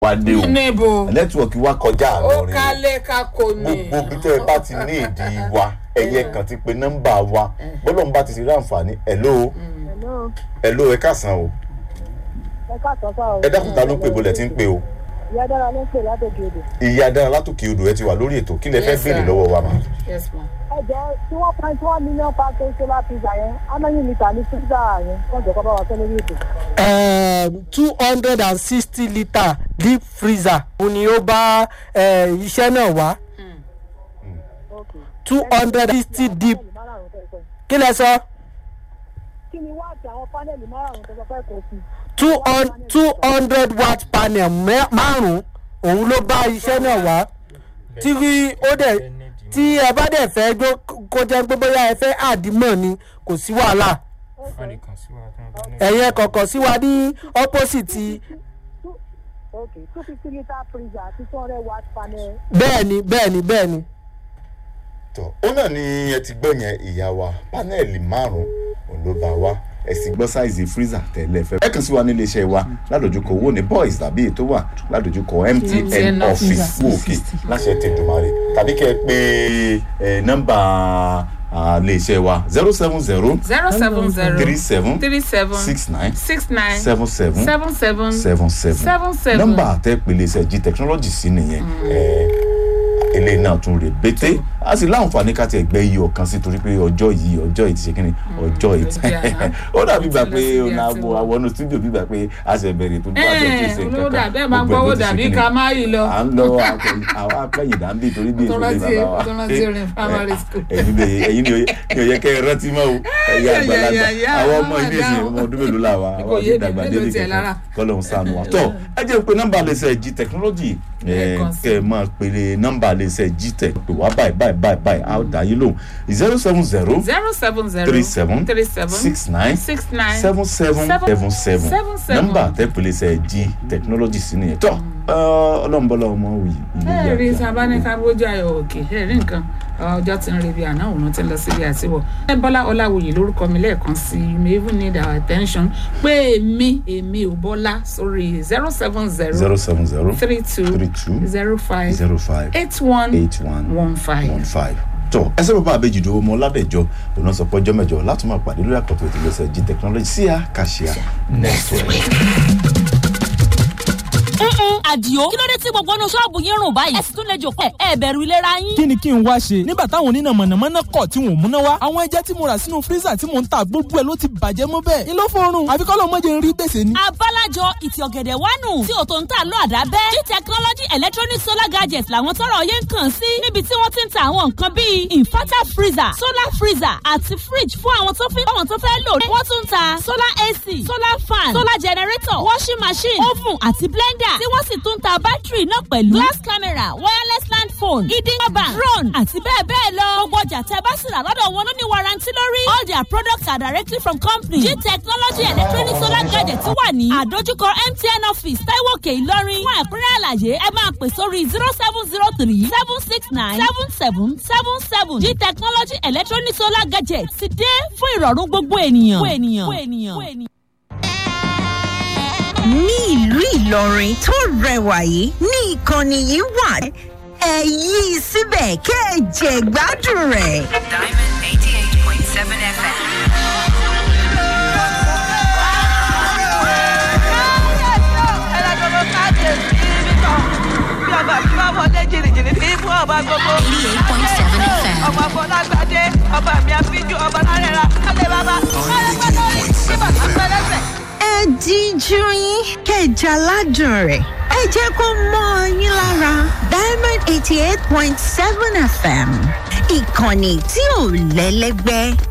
wá dé o níbo nẹ́tíwọ̀kì wa kọjá ó àlọ́ rẹ̀ kálé kakò ní. gbogbo bí tẹ́ ẹ bá ti ní ìdí wa ẹ̀yẹ kan ti pe nọ́mbà wa bọ́lọ̀ ń bá ti ti rí àǹfààní ẹ̀ló Hello, ẹ̀ló ẹ káàsán o ẹ káàtọ́ sá o. ẹ dákun ta ló ń pè bolẹ̀ tí ń pè o Ìyá dára ló ń pè látòkè odò. ìyá dára látòkè odò ẹ ti wà lórí ètò kí lẹ fẹ́ Yes, béèrè sir. lọ́wọ́ wa mà. yes ma. Ẹ jẹ́ tí wọ́n pa tí wọ́n mílíọ̀nù pàṣẹ solar pizza yẹn, ánáyìn mítà ní pizza yẹn, wọ́n jọ kọ́ bá wa sọ lórí ètò. two hundred and sixty litre deep freezer òun ni ó bá eh, iṣẹ́ náà wá Okay. two hundred and sixty deep Pánẹ́ẹ̀lì márààrún tẹ́ sọ. kí lẹ sọ Kí ni wáàtì àwọn pánẹ́ẹ̀lì márààrún tẹ́ sọ fẹ́ kó sí? two hun- two hundred watt panel mẹ́- márùn-ún òun ló bá iṣẹ́ náà wá tí ó dẹ̀ tí ẹ bá dẹ̀ fẹ́ gbó kó jẹ́ pé bóyá ẹ fẹ́ àdìmọ̀ ni kò sí wàhálà ẹ̀yẹ kọ̀ọ̀kan sí wa ní opposite Okay, two fifty litre freezer àti two hundred watt panel. bẹ́ẹ̀ ni bẹ́ẹ̀ ni bẹ́ẹ̀ ni. tọ ó náà ni ẹ ti gbọ́ yẹn ìyá wa pánẹ́ẹ̀lì márùn-ún òun ló bá wa ẹ sì gbọ́ sáìzì freezer tẹ́lẹ̀ fẹ́. ẹ kàn sí wa nílé iṣẹ́ wa ládojúkọ owó ní boys tàbí ètò wà ládojúkọ mtn MTN office wò òkè láṣẹ tẹ̀dùmarè tàbí kẹ́ ẹ pé ẹ, nọ́mbà ilé iṣẹ́ wa zero seven zero zero seven zero three seven three seven six nine six nine seven seven seven seven seven seven seven seven. nọ́mbà àtẹ̀pẹ̀lẹ̀ iṣẹ́ g technology sí nìyẹn ẹ, eléyìí náà tún rè bété a sì láǹfààní ká tiẹ̀ gbẹ́ iye ọ̀kan sí torí pé ọjọ́ yìí ọjọ́ yìí ti ṣe kíni ọjọ́ yìí ti ó di àná. ó dàbí gbà Ó ti lọ pé síbi ọ̀nà àti àbò wọ̀. àwọn studio bí gbà pé a ṣe bẹ̀rẹ̀ tó bá bẹ̀rẹ̀ tó ṣe ẹ̀ẹ́n nǹkan olówó kan dàbí ẹ̀ máa ń gbogbo ẹ̀ gbọ́wọ́ ló ti ṣe dàbí kíni. ká má yìí lọ. à ń lọ akẹ́yìn- àwọn akẹ́yìn dàbí torí bí Tó èso lè rántí- bàbá wa tó rántí orin primary school. ẹ̀yin ni ẹ̀yin ni ni ò yẹ kẹ́ ẹ rántí mọ́ o ẹ̀yin àgbàlagbà yà, yà, àwọn àwọn ọmọ ilé ìsìn àdáhùn. ọmọ ọdún mélòó la wa Kò àwọn yé ọdún mi, dàgbà mélòó délé tiẹ̀ lára. kankan kọ́lọ́hún sànù wa tọ́ ẹ jẹ́ pé nọ́mbà lè ṣe g technology ẹ̀, Lẹ́ẹ̀kan sí. kẹ́ ẹ máa pèrè nọ́mbà lè ṣe g tech pè wá báyìí báyìí báyìí báyìí a ó dá yín lóhùn zero seven zero zero seven zero three seven three seven six nine six nine seven seven seven seven seven seven. nọ́mbà tẹ́pẹ̀lẹ̀ ṣe g technology sí nìyẹn tọ́ ọlọ́mọbọ́lá ọmọ wì ilé ẹ rí ìyá sábà ní ká bójú ayọ̀ òkè ẹ rí nǹkan ọjọ́ tí ń rí bí àná òun ti ń lọ síbi àtiwọ̀ ẹ bọ́lá ọláwòye lórúkọ mi lẹ́ẹ̀kan sí i you may even need our attention pé èmi èmi ò bọ́lá sórí zero seven zero zero seven zero three two three two zero five zero five eight one eight one one five. one five. tọ ẹsẹ bàbá àbẹjì dòwò ọmọ ọládẹjọ òun náà sọ pé ọjọ́ mẹ́jọ láti máa pàdé lórí àkọtọ ètò ìgbésẹ̀ g technology sí a kàṣíà next week. ǹǹ àdìo kí ló dé tí gbogbo inú ṣọ́ọ̀bù yín rùn báyìí ẹ sì tún lè jòkó ẹ ẹ bẹ̀rù ìlera yín. kí ni kí n wá ṣe nígbà táwọn oníná mọ̀nàmọ́ná kọ̀ tí wọn ò múná wá àwọn ẹja tí mo rà sínú fírísà tí mò ń ta gbogbo ẹ̀ ló ti bàjẹ́ mọ́ bẹ́ẹ̀ ni ló fọrùn àfi kọ́ ló mọ́ jẹ́ ń rí gbèsè ni. abálájọ ìtì ọ̀gẹ̀dẹ̀ wánu tí ò tó ń tà lọ àdá bẹ́ẹ̀ ní technology electronic solar gadgets làwọn tọrọ yẹn ń kàn sí níbi tí wọ́n ti ń ta àwọn nǹkan bíi inverter freezer solar freezer àti fridge fún àwọn tó fi àwọn tó fẹ́ lò wọ́n tún ń ta solar ac solar fan solar generator washing machine oven àti blender tí wọ́n sì tún ń ta bátìrì náà pẹ̀lú glass camera wireless land phone hidden bank drone àti bẹ́ẹ̀ bẹ́ẹ̀ lọ gbogbo ọjà tẹ́ bá sì rà lọ́dọ̀ wọn ló ní warranty lórí all their products are directly from company g technology electronic solar gadget wà ní àdójúkọ mtn office taiwo òkè ìlọrin fún ẹ̀kúnrẹ́ àlàyé ẹ máa pè sórí zero seven zero three seven six nine seven seven seven seven g technology electronic solar gadget ti dé fún ìrọ̀rùn gbogbo ènìyàn. gbogbo ènìyàn. gbogbo ènìyàn. gbogbo ènìyàn. ní ìlú ìlọrin tó rẹwà yìí ní ìkànnì yìí wà ẹ yí i síbẹ̀ kẹ́ ẹ jẹ gbádùn rẹ̀. Diamond 88.7 FM. ọmọ fọlágbádé ọba mi àfijù ọba lárẹ́ra kálẹ̀ bàbá kálẹ̀ gbọ́dọ̀ rí bíbà lápẹ́lẹ́sẹ̀. ẹ díjú yín kẹ́ ẹ jẹ aládùn rẹ̀ ẹ jẹ́ kó mọ́ ọ yín lára diamond eighty eight point seven fm ìkànnì tí ò lẹ́lẹ́gbẹ́